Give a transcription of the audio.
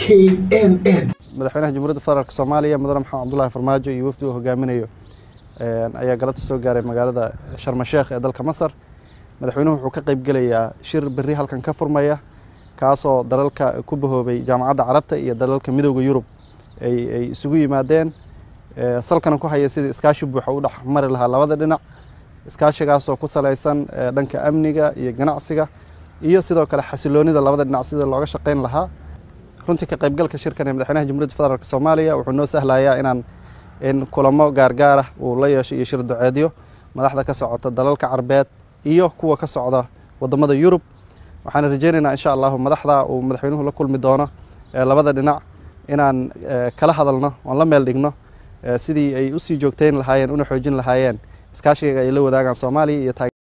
n n madaxweynaha jamhuuriyadda federaalk soomaaliya mudane maxamed cabdulahi farmaajo iyo wafdi uu hogaaminayo ayaa galabta soo gaaray magaalada sharmasheekh ee dalka masar madaxweynuhu wuxuu ka qeybgelayaa shir berri halkan ka furmaya kaasoo dalalka ku bahoobay jaamacadda carabta iyo dalalka midooda yurub ay isugu yimaadeen salkana ku haya sidii iskaashi buuxa u dhex mari lahaa labada dhinac iskaashigaasoo ku salaysan dhanka amniga iyo ganacsiga iyo sidoo kale xasiloonida labada dhinac sida looga shaqeyn lahaa runtii ka qaybgalka shirkan ee madaxweynaha jamhuuriyadda federaalk soomaaliya wuxuu noo sahlayaa inaan in kulamo gaargaarah uu la yeesho iyo shir duceedyo madaxda ka socota dalalka carbeed iyo kuwa ka socda wadamada yurub waxaan rajeynaynaa insha allahu madaxda uu madaxweynuhu la kulmi doono labada dhinac inaan kala hadalno oon la meel dhigno sidii ay usii joogteyn lahaayeen una xoojin lahaayeen iskaashiga ay la wadaagaan soomaaliya iyo